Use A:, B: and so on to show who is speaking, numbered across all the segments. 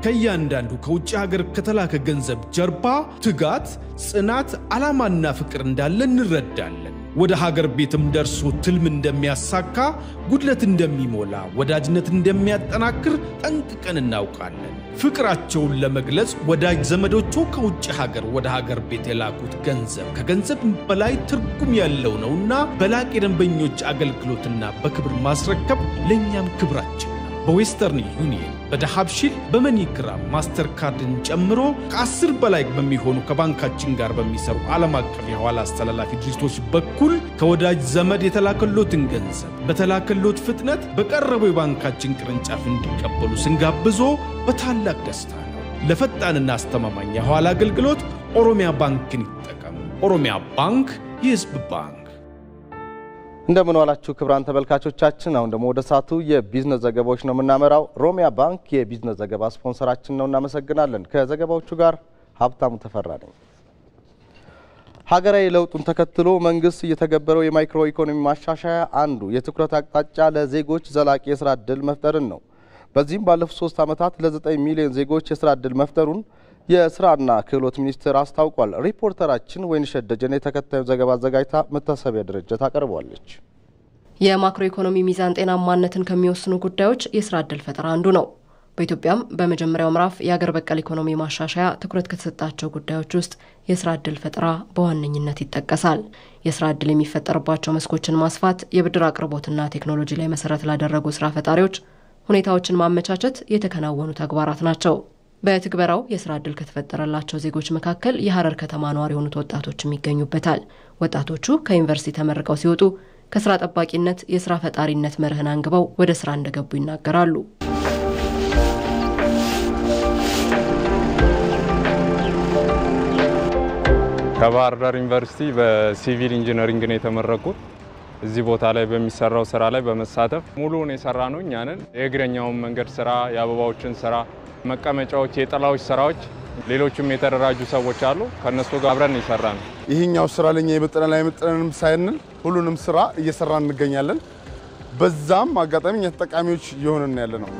A: ከእያንዳንዱ ከውጭ ሀገር ከተላከ ገንዘብ ጀርባ ትጋት፣ ጽናት፣ ዓላማና ፍቅር እንዳለ እንረዳለን። ወደ ሀገር ቤትም ደርሶ ትልም እንደሚያሳካ፣ ጉድለት እንደሚሞላ፣ ወዳጅነት እንደሚያጠናክር ጠንቅቀን እናውቃለን። ፍቅራቸውን ለመግለጽ ወዳጅ ዘመዶቹ ከውጭ ሀገር ወደ ሀገር ቤት የላኩት ገንዘብ ከገንዘብ በላይ ትርጉም ያለው ነውና በላቅ የደንበኞች አገልግሎትና በክብር ማስረከብ ለእኛም ክብራችን ነው። በዌስተርን ዩኒየን፣ በዳሃብሺል፣ በመኒግራም ማስተር ካርድን ጨምሮ ከአስር በላይ በሚሆኑ ከባንካችን ጋር በሚሰሩ ዓለም አቀፍ የኋላ አስተላላፊ ድርጅቶች በኩል ከወዳጅ ዘመድ የተላከሎትን ገንዘብ በተላከሎት ፍጥነት በቀረበው የባንካችን ቅርንጫፍ እንዲቀበሉ ስንጋብዞ በታላቅ ደስታ ነው። ለፈጣንና አስተማማኝ የኋላ አገልግሎት ኦሮሚያ ባንክን ይጠቀሙ። ኦሮሚያ ባንክ የሕዝብ ባንክ።
B: እንደምን ዋላችሁ ክቡራን ተመልካቾቻችን። አሁን ደግሞ ወደ ሰዓቱ የቢዝነስ ዘገባዎች ነው የምናመራው። ሮሚያ ባንክ የቢዝነስ ዘገባ ስፖንሰራችን ነው፣ እናመሰግናለን። ከዘገባዎቹ ጋር ሀብታሙ ተፈራ ነኝ። ሀገራዊ ለውጡን ተከትሎ መንግስት እየተገበረው የማይክሮ ኢኮኖሚ ማሻሻያ አንዱ የትኩረት አቅጣጫ ለዜጎች ዘላቂ የስራ ዕድል መፍጠርን ነው። በዚህም ባለፉት ሶስት ዓመታት ለዘጠኝ ሚሊዮን ዜጎች የስራ ዕድል መፍጠሩን የስራና ክህሎት ሚኒስቴር አስታውቋል። ሪፖርተራችን ወይንሸት ደጀኔ ተከታዩ ዘገባ አዘጋጅታ መታሰቢያ ድርጅት አቀርቧለች።
C: የማክሮ ኢኮኖሚ ሚዛን ጤናማነትን ከሚወስኑ ጉዳዮች የስራ ዕድል ፈጠራ አንዱ ነው። በኢትዮጵያም በመጀመሪያው ምዕራፍ የአገር በቀል ኢኮኖሚ ማሻሻያ ትኩረት ከተሰጣቸው ጉዳዮች ውስጥ የስራ ዕድል ፈጠራ በዋነኝነት ይጠቀሳል። የስራ ዕድል የሚፈጠርባቸው መስኮችን ማስፋት፣ የብድር አቅርቦትና ቴክኖሎጂ ላይ መሰረት ላደረጉ ስራ ፈጣሪዎች ሁኔታዎችን ማመቻቸት የተከናወኑ ተግባራት ናቸው። በትግበራው የስራ ዕድል ከተፈጠረላቸው ዜጎች መካከል የሀረር ከተማ ነዋሪ የሆኑት ወጣቶችም ይገኙበታል። ወጣቶቹ ከዩኒቨርሲቲ ተመርቀው ሲወጡ ከስራ ጠባቂነት የስራ ፈጣሪነት መርህን አንግበው ወደ ስራ እንደገቡ ይናገራሉ።
D: ከባህር ዳር ዩኒቨርሲቲ በሲቪል ኢንጂነሪንግ ነው የተመረቁት። እዚህ ቦታ ላይ በሚሰራው ስራ ላይ በመሳተፍ ሙሉውን የሰራ ነው እኛንን የእግረኛውን መንገድ ስራ፣ የአበባዎችን ስራ፣ መቀመጫዎች፣ የጥላዎች ስራዎች፣ ሌሎችም የተደራጁ ሰዎች አሉ። ከእነሱ ጋር አብረን የሰራ ነው።
E: ይህኛው ስራ ለኛ የመጠነን አይመጠነንም ሳይንል ሁሉንም ስራ እየሰራን እንገኛለን። በዛም አጋጣሚ እኛ ተጠቃሚዎች እየሆንን ያለ ነው።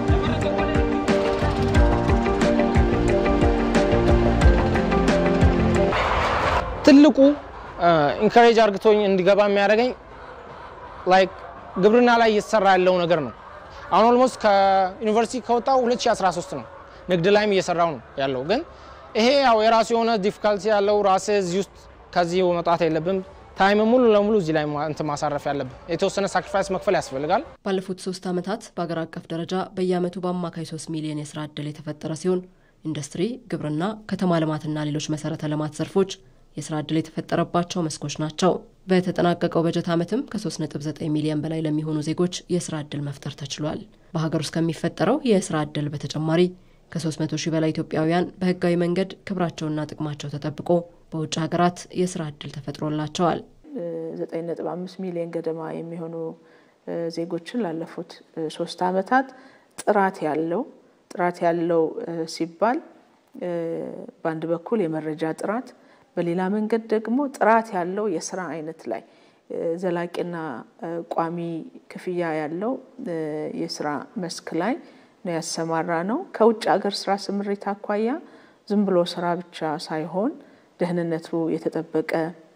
F: ትልቁ ኢንካሬጅ አርግቶኝ እንዲገባ የሚያደርገኝ ላይክ ግብርና ላይ እየተሰራ ያለው ነገር ነው። አሁን ኦልሞስት ከዩኒቨርሲቲ ከወጣው 2013 ነው። ንግድ ላይም እየሰራው ነው ያለው። ግን ይሄ ያው የራሱ የሆነ ዲፊካልቲ ያለው ራሴ እዚህ ውስጥ ከዚህ መውጣት የለብም ታይም ሙሉ ለሙሉ እዚህ ላይ እንትን ማሳረፍ ያለብን የተወሰነ ሳክሪፋይስ መክፈል ያስፈልጋል።
C: ባለፉት ሶስት ዓመታት በአገር አቀፍ ደረጃ በየዓመቱ በአማካይ ሶስት ሚሊዮን የስራ ዕድል የተፈጠረ ሲሆን ኢንዱስትሪ፣ ግብርና፣ ከተማ ልማትና ሌሎች መሰረተ ልማት ዘርፎች የስራ ዕድል የተፈጠረባቸው መስኮች ናቸው። በተጠናቀቀው በጀት ዓመትም ከ3.9 ሚሊዮን በላይ ለሚሆኑ ዜጎች የስራ ዕድል መፍጠር ተችሏል። በሀገር ውስጥ ከሚፈጠረው የስራ ዕድል በተጨማሪ ከ300 ሺህ በላይ ኢትዮጵያውያን በህጋዊ መንገድ ክብራቸውና ጥቅማቸው ተጠብቆ በውጭ ሀገራት የስራ ዕድል ተፈጥሮላቸዋል።
G: 9.5 ሚሊዮን ገደማ የሚሆኑ ዜጎችን ላለፉት ሶስት ዓመታት ጥራት ያለው ጥራት ያለው ሲባል በአንድ በኩል የመረጃ ጥራት በሌላ መንገድ ደግሞ ጥራት ያለው የስራ አይነት ላይ ዘላቂና ቋሚ ክፍያ ያለው የስራ መስክ ላይ ነው ያሰማራ ነው። ከውጭ ሀገር ስራ ስምሪት አኳያ ዝም ብሎ ስራ ብቻ ሳይሆን ደህንነቱ የተጠበቀ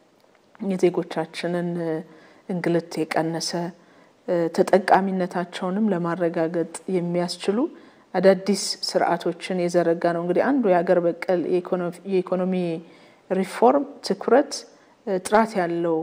G: የዜጎቻችንን እንግልት የቀነሰ ተጠቃሚነታቸውንም ለማረጋገጥ የሚያስችሉ አዳዲስ ስርዓቶችን የዘረጋ ነው። እንግዲህ አንዱ የሀገር በቀል የኢኮኖሚ ሪፎርም ትኩረት ጥራት ያለው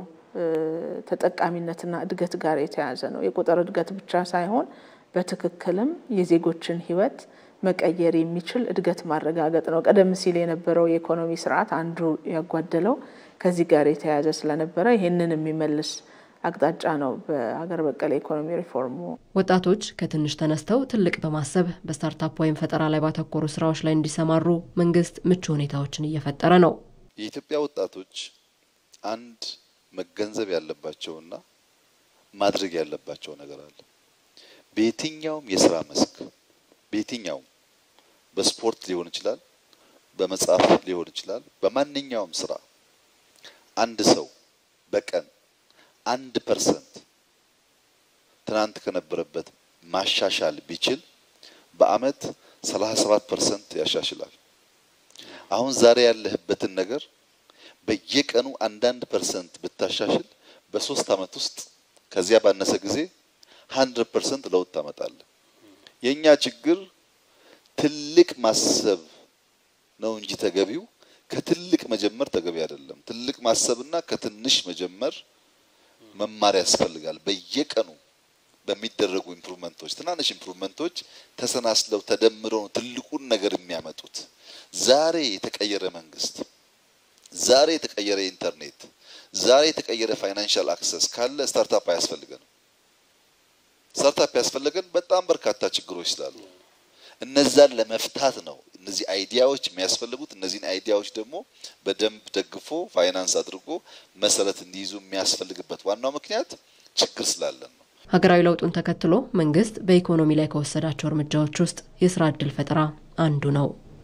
G: ተጠቃሚነትና እድገት ጋር የተያያዘ ነው። የቁጥር እድገት ብቻ ሳይሆን በትክክልም የዜጎችን ሕይወት መቀየር የሚችል እድገት ማረጋገጥ ነው። ቀደም ሲል የነበረው የኢኮኖሚ ስርዓት አንዱ ያጓደለው ከዚህ ጋር የተያያዘ ስለነበረ ይህንን የሚመልስ አቅጣጫ ነው በሀገር በቀል የኢኮኖሚ ሪፎርሙ።
C: ወጣቶች ከትንሽ ተነስተው ትልቅ በማሰብ በስታርታፕ ወይም ፈጠራ ላይ ባተኮሩ ስራዎች ላይ እንዲሰማሩ መንግስት ምቹ ሁኔታዎችን እየፈጠረ ነው።
H: የኢትዮጵያ ወጣቶች አንድ መገንዘብ ያለባቸውና ማድረግ ያለባቸው ነገር አለ። በየትኛውም የስራ መስክ በየትኛውም በስፖርት ሊሆን ይችላል፣ በመጽሐፍ ሊሆን ይችላል። በማንኛውም ስራ አንድ ሰው በቀን አንድ ፐርሰንት ትናንት ከነበረበት ማሻሻል ቢችል በአመት 37 ፐርሰንት ያሻሽላል። አሁን ዛሬ ያለህበትን ነገር በየቀኑ አንዳንድ ፐርሰንት ብታሻሽል በሶስት አመት ውስጥ ከዚያ ባነሰ ጊዜ 100 ፐርሰንት ለውጥ ታመጣለህ። የኛ ችግር ትልቅ ማሰብ ነው እንጂ ተገቢው ከትልቅ መጀመር ተገቢ አይደለም። ትልቅ ማሰብና ከትንሽ መጀመር መማር ያስፈልጋል። በየቀኑ በሚደረጉ ኢምፕሩቭመንቶች፣ ትናንሽ ኢምፕሩቭመንቶች ተሰናስለው ተደምረው ነው ትልቁን ነገር የሚያመጡት። ዛሬ የተቀየረ መንግስት፣ ዛሬ የተቀየረ ኢንተርኔት፣ ዛሬ የተቀየረ ፋይናንሻል አክሰስ ካለ ስታርታፕ አያስፈልገንም። ስታርታፕ ያስፈልገን በጣም በርካታ ችግሮች ስላሉ እነዛን ለመፍታት ነው እነዚህ አይዲያዎች የሚያስፈልጉት። እነዚህን አይዲያዎች ደግሞ በደንብ ደግፎ ፋይናንስ አድርጎ መሰረት እንዲይዙ የሚያስፈልግበት ዋናው ምክንያት ችግር ስላለን ነው።
C: ሀገራዊ ለውጡን ተከትሎ መንግስት በኢኮኖሚ ላይ ከወሰዳቸው እርምጃዎች ውስጥ የስራ ዕድል ፈጠራ አንዱ ነው።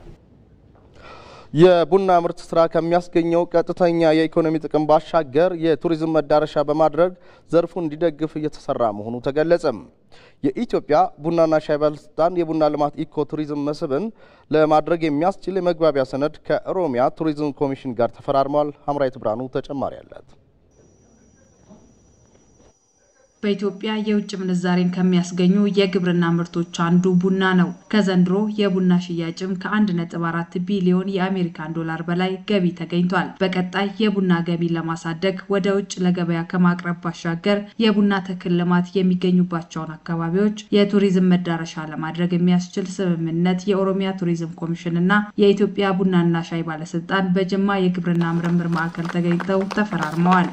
B: የቡና ምርት ስራ ከሚያስገኘው ቀጥተኛ የኢኮኖሚ ጥቅም ባሻገር የቱሪዝም መዳረሻ በማድረግ ዘርፉን እንዲደግፍ እየተሰራ መሆኑ ተገለጸም። የኢትዮጵያ ቡናና ሻይ ባለስልጣን የቡና ልማት ኢኮ ቱሪዝም መስህብን ለማድረግ የሚያስችል የመግባቢያ ሰነድ ከኦሮሚያ ቱሪዝም ኮሚሽን ጋር ተፈራርሟል። ሀምራዊት ብርሃኑ ተጨማሪ አላት።
I: በኢትዮጵያ የውጭ ምንዛሬን ከሚያስገኙ የግብርና ምርቶች አንዱ ቡና ነው። ከዘንድሮ የቡና ሽያጭም ከ1.4 ቢሊዮን የአሜሪካን ዶላር በላይ ገቢ ተገኝቷል። በቀጣይ የቡና ገቢን ለማሳደግ ወደ ውጭ ለገበያ ከማቅረብ ባሻገር የቡና ተክል ልማት የሚገኙባቸውን አካባቢዎች የቱሪዝም መዳረሻ ለማድረግ የሚያስችል ስምምነት የኦሮሚያ ቱሪዝም ኮሚሽን እና የኢትዮጵያ ቡናና ሻይ ባለስልጣን በጅማ የግብርና ምርምር ማዕከል ተገኝተው ተፈራርመዋል።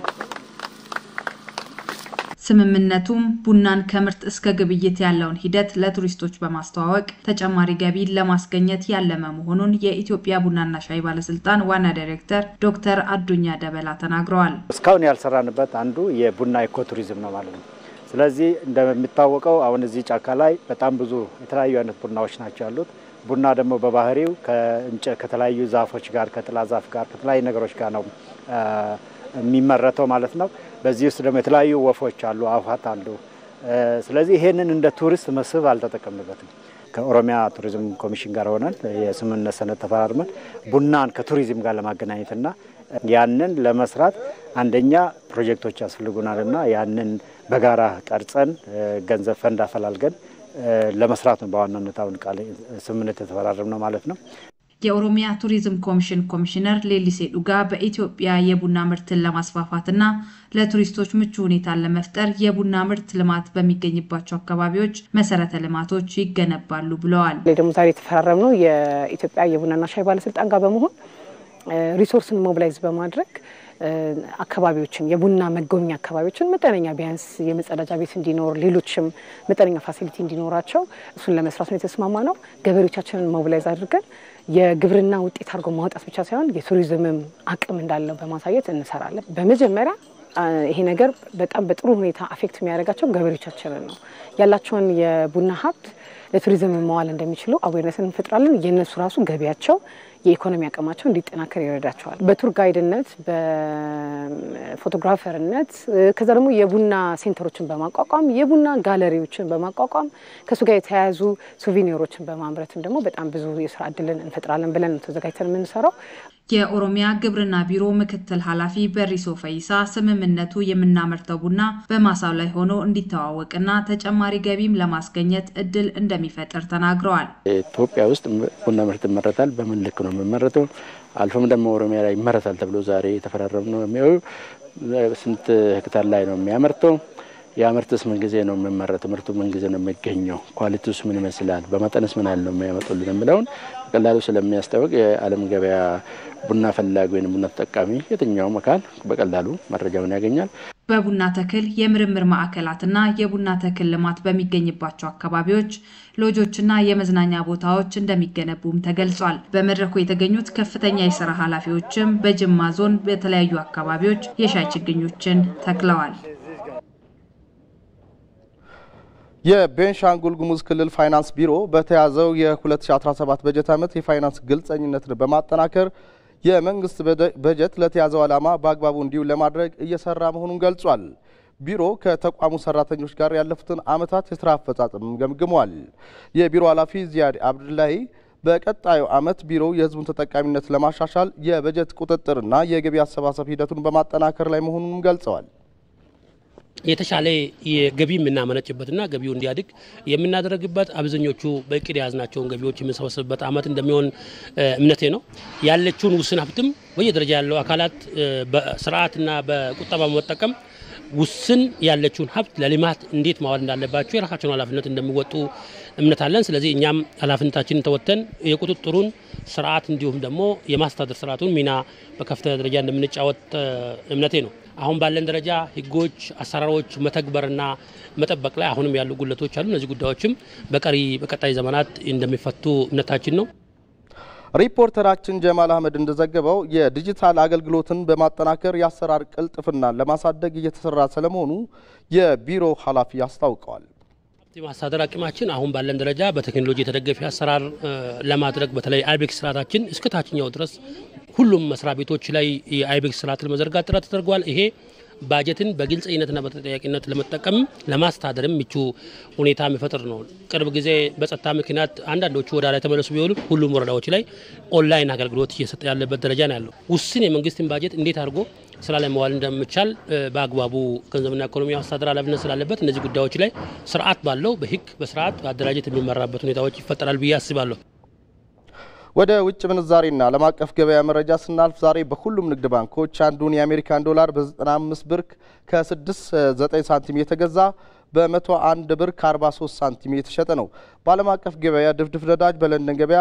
I: ስምምነቱም ቡናን ከምርት እስከ ግብይት ያለውን ሂደት ለቱሪስቶች በማስተዋወቅ ተጨማሪ ገቢን ለማስገኘት ያለመ መሆኑን የኢትዮጵያ ቡናና ሻይ ባለስልጣን ዋና ዳይሬክተር ዶክተር አዱኛ ደበላ ተናግረዋል።
J: እስካሁን ያልሰራንበት አንዱ የቡና ኢኮ ቱሪዝም ነው ማለት ነው። ስለዚህ እንደሚታወቀው አሁን እዚህ ጫካ ላይ በጣም ብዙ የተለያዩ አይነት ቡናዎች ናቸው ያሉት። ቡና ደግሞ በባህሪው ከእንጨት ከተለያዩ ዛፎች ጋር ከጥላ ዛፍ ጋር ከተለያዩ ነገሮች ጋር ነው የሚመረተው ማለት ነው። በዚህ ውስጥ ደግሞ የተለያዩ ወፎች አሉ፣ አዋፋት አሉ። ስለዚህ ይሄንን እንደ ቱሪስት መስህብ አልተጠቀምበትም። ከኦሮሚያ ቱሪዝም ኮሚሽን ጋር ሆነን የስምምነት ሰነድ ተፈራርመን ቡናን ከቱሪዝም ጋር ለማገናኘትና ያንን ለመስራት አንደኛ ፕሮጀክቶች ያስፈልጉናልና ያንን በጋራ ቀርጸን ገንዘብ ፈንድ አፈላልገን ለመስራት ነው በዋናነት አሁን ቃል ስምምነት የተፈራረም ነው ማለት ነው።
I: የኦሮሚያ ቱሪዝም ኮሚሽን ኮሚሽነር ሌሊሴ ዱጋ በኢትዮጵያ የቡና ምርትን ለማስፋፋትና ለቱሪስቶች ምቹ ሁኔታን ለመፍጠር የቡና ምርት ልማት በሚገኝባቸው አካባቢዎች መሰረተ ልማቶች ይገነባሉ ብለዋል።
K: ደግሞ ዛሬ የተፈራረምነው የኢትዮጵያ የቡናና ሻይ ባለስልጣን ጋር በመሆን ሪሶርስን ሞቢላይዝ በማድረግ አካባቢዎችን የቡና መጎብኛ አካባቢዎችን መጠነኛ ቢያንስ የመጸዳጃ ቤት እንዲኖር ሌሎችም መጠነኛ ፋሲሊቲ እንዲኖራቸው እሱን ለመስራት ነው የተስማማ ነው። ገበሬዎቻችንን ሞቢላይዝ አድርገን የግብርና ውጤት አድርጎ ማውጣት ብቻ ሳይሆን የቱሪዝምም አቅም እንዳለው በማሳየት እንሰራለን። በመጀመሪያ ይሄ ነገር በጣም በጥሩ ሁኔታ አፌክት የሚያደርጋቸው ገበሬዎቻችንን ነው። ያላቸውን የቡና ሀብት ለቱሪዝም መዋል እንደሚችሉ አዌርነስን እንፈጥራለን። የእነሱ ራሱ ገቢያቸው የኢኮኖሚ አቅማቸው እንዲጠናከር ይረዳቸዋል። በቱር ጋይድነት፣ በፎቶግራፈርነት ከዛ ደግሞ የቡና ሴንተሮችን በማቋቋም የቡና ጋለሪዎችን በማቋቋም ከእሱ ጋር የተያያዙ ሱቪኒሮችን በማምረትም ደግሞ በጣም ብዙ የስራ እድልን እንፈጥራለን ብለን ነው ተዘጋጅተን የምንሰራው።
I: የኦሮሚያ ግብርና ቢሮ ምክትል ኃላፊ በሪሶ ፈይሳ ስምምነቱ የምናመርተው ቡና በማሳው ላይ ሆኖ እንዲተዋወቅና ተጨማሪ ገቢም ለማስገኘት እድል እንደሚፈጥር ተናግረዋል።
L: ኢትዮጵያ ውስጥ ቡና ምርት ይመረታል። በምን ልክ ነው የሚመረተው? አልፎም ደግሞ ኦሮሚያ ላይ ይመረታል ተብሎ ዛሬ የተፈራረም ነው የሚው ስንት ሄክታር ላይ ነው የሚያመርተው? ያ ምርትስ ምን ጊዜ ነው የሚመረተው? ምርቱ ምን ጊዜ ነው የሚገኘው? ኳሊቲውስ ምን ይመስላል? በመጠንስ ምን ያህል ነው የሚያመጡልን የሚለውን በቀላሉ ስለሚያስታወቅ የዓለም ገበያ ቡና ፈላጊ ወይም ቡና ተጠቃሚ የትኛውም አካል በቀላሉ መረጃውን ያገኛል።
I: በቡና ተክል የምርምር ማዕከላትና የቡና ተክል ልማት በሚገኝባቸው አካባቢዎች ሎጆችና የመዝናኛ ቦታዎች እንደሚገነቡም ተገልጿል። በመድረኩ የተገኙት ከፍተኛ የስራ ኃላፊዎችም በጅማ ዞን በተለያዩ አካባቢዎች የሻይ ችግኞችን ተክለዋል።
B: የቤንሻንጉል ጉሙዝ ክልል ፋይናንስ ቢሮ በተያዘው የ2017 በጀት ዓመት የፋይናንስ ግልጸኝነትን በማጠናከር የመንግስት በጀት ለተያዘው ዓላማ በአግባቡ እንዲውል ለማድረግ እየሰራ መሆኑን ገልጿል። ቢሮ ከተቋሙ ሰራተኞች ጋር ያለፉትን ዓመታት የስራ አፈጻጸም ገምግሟል። የቢሮ ኃላፊ ዚያድ አብዱላሂ በቀጣዩ ዓመት ቢሮው የሕዝቡን ተጠቃሚነት ለማሻሻል የበጀት ቁጥጥርና የገቢ አሰባሰብ ሂደቱን በማጠናከር ላይ መሆኑንም ገልጸዋል።
M: የተሻለ የገቢ የምናመነጭበትና ገቢው እንዲያድግ የምናደርግበት አብዛኞቹ በእቅድ የያዝናቸውን ገቢዎች የምንሰበስብበት ዓመት እንደሚሆን እምነቴ ነው። ያለችውን ውስን ሀብትም በየደረጃ ያለው አካላት በስርዓትና በቁጠባ በመጠቀም ውስን ያለችውን ሀብት ለልማት እንዴት ማዋል እንዳለባቸው የራሳቸውን ኃላፊነት እንደሚወጡ እምነት አለን። ስለዚህ እኛም ኃላፊነታችንን ተወጥተን የቁጥጥሩን ስርዓት እንዲሁም ደግሞ የማስተዳደር ስርዓቱን ሚና በከፍተኛ ደረጃ እንደምንጫወት እምነቴ ነው። አሁን ባለን ደረጃ ህጎች፣ አሰራሮች መተግበርና መጠበቅ ላይ አሁንም ያሉ ጉለቶች አሉ። እነዚህ ጉዳዮችም በቀሪ በቀጣይ ዘመናት እንደሚፈቱ እምነታችን ነው።
B: ሪፖርተራችን ጀማል አህመድ እንደዘገበው የዲጂታል አገልግሎትን በማጠናከር የአሰራር ቅልጥፍናን ለማሳደግ እየተሰራ ስለመሆኑ የቢሮ ኃላፊ አስታውቀዋል።
M: የማስተዳደር አቅማችን አሁን ባለን ደረጃ በቴክኖሎጂ የተደገፈ አሰራር ለማድረግ በተለይ አይቤክስ ስርዓታችን እስከ ታችኛው ድረስ ሁሉም መስሪያ ቤቶች ላይ የአይቤክስ ስርዓት ለመዘርጋት ጥረት ተደርጓል። ይሄ ባጀትን በግልጸኝነትና በተጠያቂነት ለመጠቀም ለማስተዳደርም ምቹ ሁኔታ የሚፈጥር ነው። ቅርብ ጊዜ በጸጥታ ምክንያት አንዳንዶቹ ወደ ላይ ተመለሱ ቢሆኑም ሁሉም ወረዳዎች ላይ ኦንላይን አገልግሎት እየሰጠ ያለበት ደረጃ ነው ያለው። ውስን የመንግስትን ባጀት እንዴት አድርጎ ስራ ላይ መዋል እንደሚቻል በአግባቡ ገንዘብና ኢኮኖሚ አስተዳደር ኃላፊነት ስላለበት እነዚህ ጉዳዮች ላይ ስርዓት ባለው በህግ በስርዓት በአደራጀት የሚመራበት ሁኔታዎች ይፈጠራል ብዬ አስባለሁ።
B: ወደ ውጭ ምንዛሬና ዓለም አቀፍ ገበያ መረጃ ስናልፍ ዛሬ በሁሉም ንግድ ባንኮች አንዱን የአሜሪካን ዶላር በ95 ብር ከ69 ሳንቲም የተገዛ በ101 ብር ከ43 ሳንቲም የተሸጠ ነው። በዓለም አቀፍ ገበያ ድፍድፍ ነዳጅ በለንደን ገበያ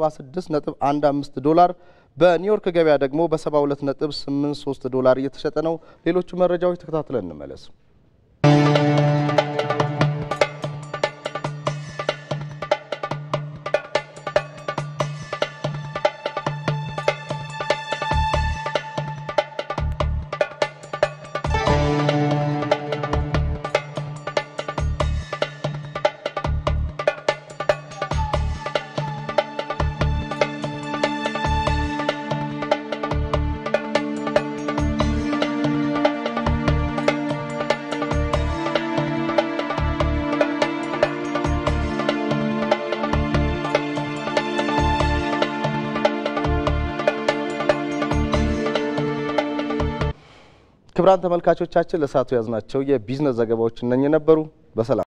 B: በ76.15 ዶላር በኒውዮርክ ገበያ ደግሞ በ72.83 ዶላር እየተሸጠ ነው። ሌሎቹ መረጃዎች ተከታትለን እንመለስ። ክቡራን ተመልካቾቻችን ለሰዓቱ ያዝናቸው የቢዝነስ ዘገባዎች እነኚህ ነበሩ። በሰላም